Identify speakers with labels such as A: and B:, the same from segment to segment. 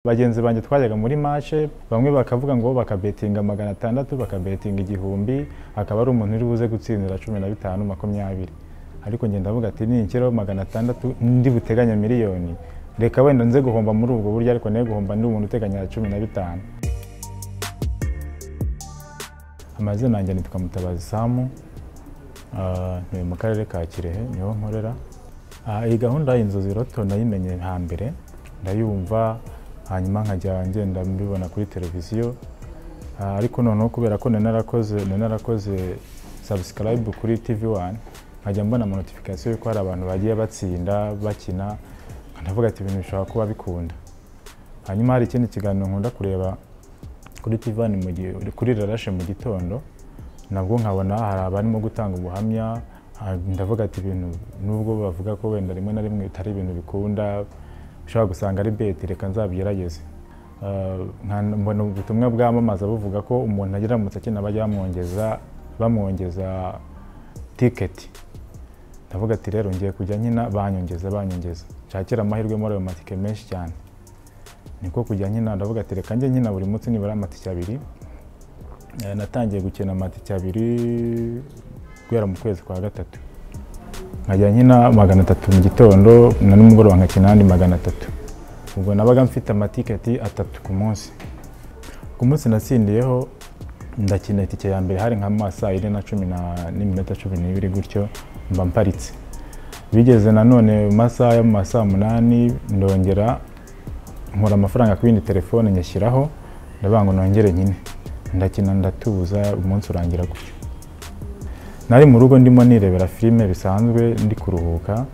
A: bagenzi banjye twajyaga muri mashe bamwe bakavuga ngo bakabetinga magana atandatu bakabetinga igihumbi akaba ari umuntu uri buze gutsindira cumi na bitanu makumyabiri ariko njye ndavuga ati ninkiraho magana atandatu ndi buteganya miliyoni reka wenda nze guhomba muri ubwo buryo ariko nawe guhomba ndi umuntu uteganya cumi na bitanu amazina yanjye nitwa mutabazi samu ni mu karere ka kirehe niho nkorera iyi gahunda y'inzozi roto nayimenye hambere ndayumva hanyuma nkajya ngenda mbibona kuri televiziyo ariko noneho kubera ko narakoze sabusikarayibu kuri tivi wani nkajya mbona ama notifikasiyo y'uko hari abantu bagiye batsinda bakina ndavuga ati ibintu bishobora kuba bikunda hanyuma hari ikindi kiganiro nkunda kureba kuri tivani kuri rarashe mu gitondo nabwo nkabona hari abarimo gutanga ubuhamya ndavuga ati ibintu nubwo bavuga ko wenda rimwe na rimwe bitari ibintu bikunda ushobora gusanga ari beti reka nzabigerageze mbona ubutumwa bwamamaza buvuga ko umuntu agiramutse akina bajya bamwongeza bamwongeza tiketi ndavuga ati rero ngiye kujya nkina banyongeza banyongeza nshakira amahirwe muri ayo matike menshi cyane niko kujya nkina ndavuga ati reka njye nkina buri munsi nibura amatike abiri natangiye gukina amatike abiri guhera mu kwezi kwa gatatu nkajya nkina magana atatu mu gitondo na nimugoroba nkakina andi magana atatu ubwo nabaga mfite amatiketi atatu ku munsi ku munsi natsindiyeho ndakina itike ya mbere hari nka mu saa yine na cumi n'iminota cumi n'ibiri gutyo mba mparitse bigeze nanone mu masaha yo mu masaa munani ndongera nkora amafaranga ku yindi telefone nyashyiraho ndavuga ngo nongere nyine ndakina ndatuza umunsi urangira gutyo nari mu rugo ndimo nirebera filime bisanzwe ndi kuruhuka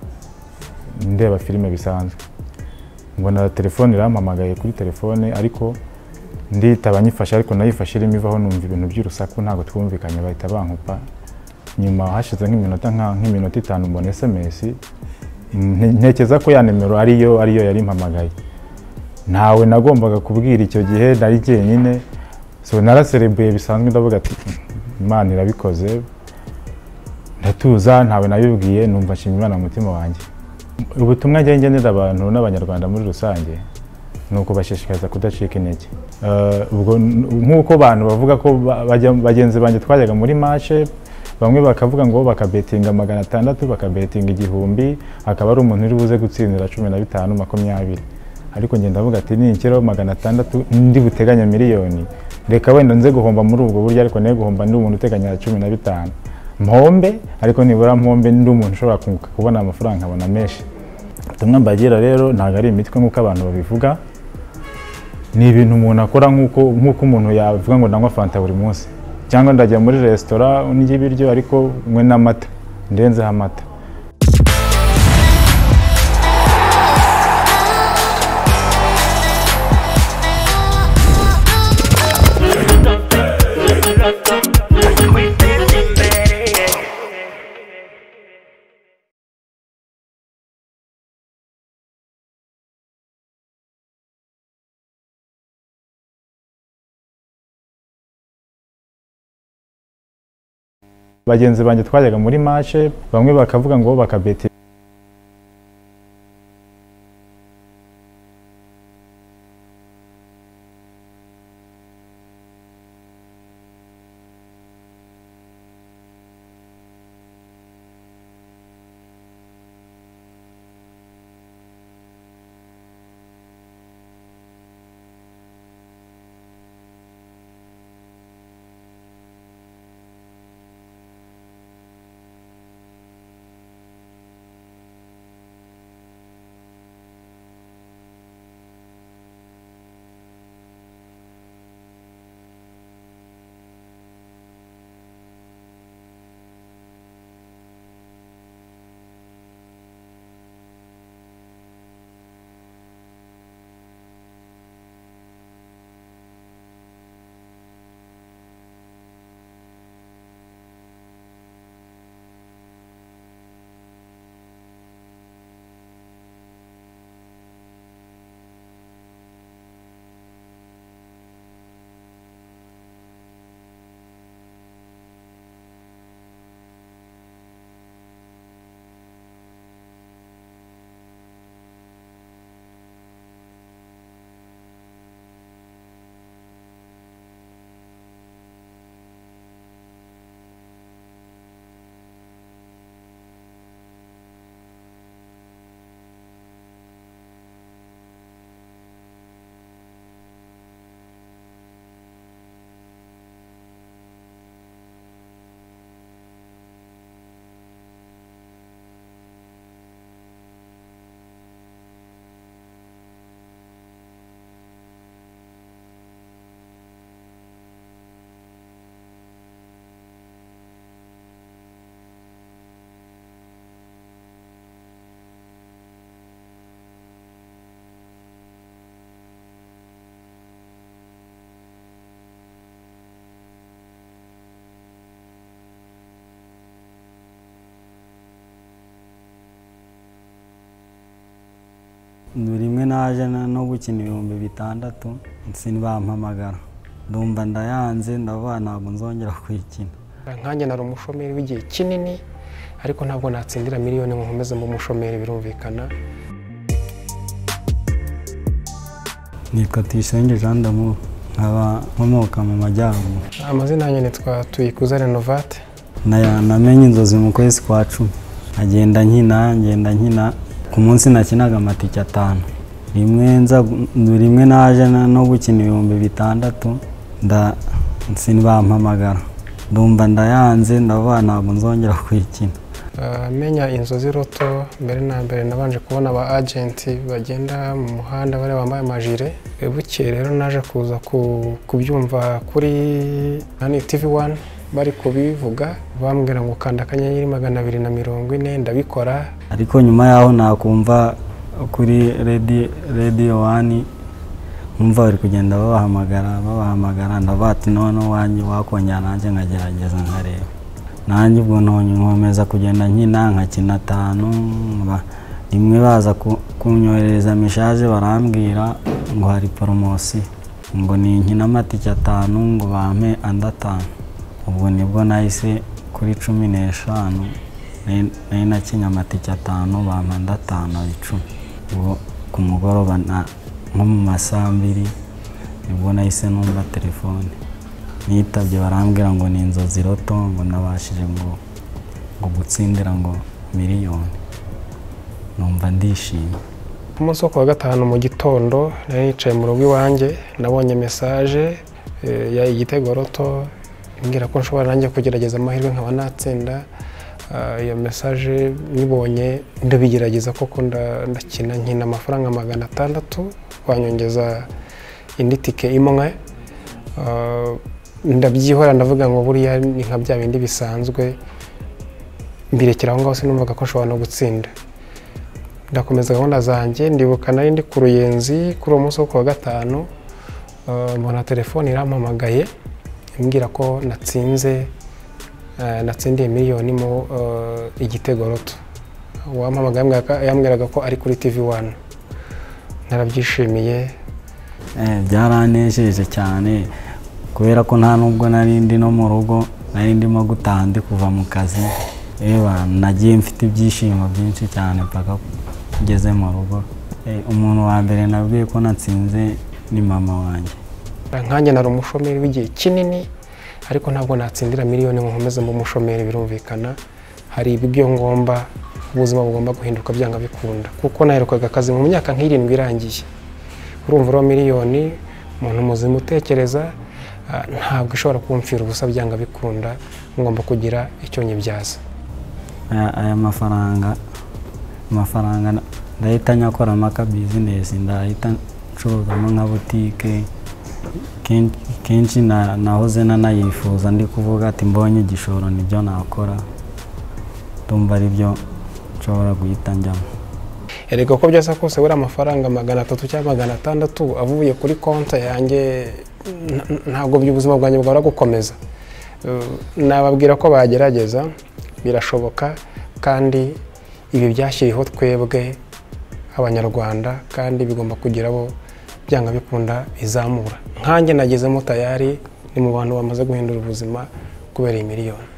A: ndeba filime bisanzwe mbona telefone irampamagaye kuri telefone ariko nditaba nyifashe ariko nayifashe irimo ivaho numva ibintu by'urusaku ntabwo twumvikanye bahita bankupa nyuma hashize nk'iminota nk'iminota itanu mbona esemesi ntekeza ko ya nimero ariyo ariyo yari impamagaye ntawe nagombaga kubwira icyo gihe nari jyenyine so naraserebuye bisanzwe ndavuga ati imana irabikoze ndatuza ntawe nabibwiye numva nshima imana mu mutima wanjye ubutumwa njye ngenera abantu n'abanyarwanda muri rusange ni ukubashishikariza kudacika intege nk'uko abantu bavuga ko bagenzi banjye twajyaga muri mashe bamwe bakavuga ngo bakabetinga magana atandatu bakabetinga igihumbi akaba ari umuntu uri buze gutsindira cumi na bitanu makumyabiri ariko ngenda avuga ati ninkiraho magana atandatu ndi buteganya miliyoni reka wenda nze guhomba muri ubwo buryo ariko nawe guhomba ndi umuntu uteganya cumi na bitanu mpombe ariko nibura mpombe ndi umuntu ushobora kunguka kubona amafaranga nkabona menshi ubutumwa mbagira rero ntabwo ari imitwe nk'uko abantu babivuga ni ibintu umuntu akora nk'uko umuntu yavuga ngo ndanywa fanta buri munsi cyangwa ndajya muri resitora ndya ibiryo ariko mwe n'amata ndenzeho amata bagenzi banjye twajyaga muri mashe bamwe bakavuga ngo bakabeti
B: rimwe naje na- no gukina ibihumbi bitandatu sinibampamagara ndumva ndayanze ndavuga ntabwo nzongera kuyikina
C: nkanjye nari umushomeri w'igihe kinini ariko ntabwo natsindira miliyoni ngo nkomeze mu mushomeri birumvikana
B: nitwa tuyisenge jean d'amour nkaba nkomoka mu majyaruguru
C: amazina yanjye nitwa tuyikuza renovate
B: Na- namenye inzozi mu kwezi kwa cumi agenda nkina ngenda nkina ku munsi nakinaga amatike atanu rimwe nza rimwe naje na- no gukina ibihumbi bitandatu nda sinibampamagara ndumva ndayanze ndavuga ntabwo nzongera kuyikina
C: Ah, menya inzozi roto mbere na mbere nabanje kubona aba agenti bagenda mu muhanda bariya bambaye amajire Eh, bukeye rero naje kuza ku- kubyumva kuri hani tivi wani bari kubivuga bambwira ngo kanda akanyenyeri magana abiri na mirongo ine ndabikora
B: ariko nyuma yaho nakumva kuri redi rediyo wani nkumva bari kugenda babahamagara babahamagara ndavuga ati noneho wanjye wakongera nanjye nkagerageza nkareba nanjye ubwo nonye nkomeza kugenda nkina nkakina atanu nka- rimwe baza ku- kunyoherereza meshaje barambwira ngo hari poromosiyo ngo ni nkina amatike atanu ngo bampe andi atanu ubwo nibwo nahise kuri cumi n'eshanu nari nari nakinye amatike atanu bampa andi atanu ari icumi ubwo ku mugoroba na- nko mu masaha mbiri nibwo nahise numva telefone nitabye barambwira ngo ni inzozi roto ngo nabashije ngo ngo gutsindira ngo miliyoni numva ndishimye
C: ku munsi wo kuwa gatanu mu gitondo nari nicaye mu rugo iwanjye nabonye mesaje eh, ya igitego roto imbwira ko nshobora nanjye kugerageza amahirwe nkaba natsinda Ah, iyo mesaje nyibonye ndabigerageza koko nda- ndakina nkina amafaranga magana atandatu banyongeza indi tike imwe Ah, ndabyihora ndavuga ngo buriya ni nka bya bindi bisanzwe mbirekera aho ngaho sinumvaga ko nshobora no gutsinda ndakomeza gahunda zanjye ndibuka nari ndi ku ruyenzi kuri uwo munsi wo ku wa gatanu eh, mbona telefone irampamagaye imbwira ko natsinze eh, natsindiye miliyoni mu eh, igitego roto uwampamagaye yambwiraga- yambwiraga ko ari kuri tv wani narabyishimiye
B: Eh, byaranejeje cyane kubera ko nta nubwo nari ndi no mu rugo nari ndimo gutaha ndi kuva mu kazi Eba, nagiye mfite ibyishimo byinshi cyane mpaka ngeze mu rugo Eh, umuntu wa mbere nabwiye ko natsinze ni mama wanjye
C: nkanjye nari umushomeri w'igihe kinini ariko ntabwo natsindira miliyoni ngo nkomeze mu mushomeri birumvikana hari ibyo ngomba ubuzima bugomba guhinduka byanga bikunda kuko naherukaga akazi mu myaka nk'irindwi irangiye urumva uriya miliyoni umuntu muzima utekereza ah, ntabwo ishobora kumfira ubusa byanga bikunda ngomba kugira icyo nyibyaza
B: aya aya mafaranga amafaranga na- ndahita nyakoramo aka bizinesi ndahita ncuruzamo nka butike Ken- kenshi na- nahoze nanayifuza ndi kuvuga ati mbonye igishoro nibyo nakora ndumva aribyo nshobora guhita njyamo
C: erega uko byasa kose buriya amafaranga magana atatu cyangwa magana atandatu avuye kuri konti yanjye n- n- ntabwo by- ubuzima bwanjye bwahora gukomeza Eh, nababwira ko bagerageza birashoboka kandi ibi byashyiriweho twebwe abanyarwanda kandi bigomba kugira abo byanga bikunda bizamura nkanjye nagezemo tayari ni mu bantu bamaze guhindura ubuzima kubera iyi miliyoni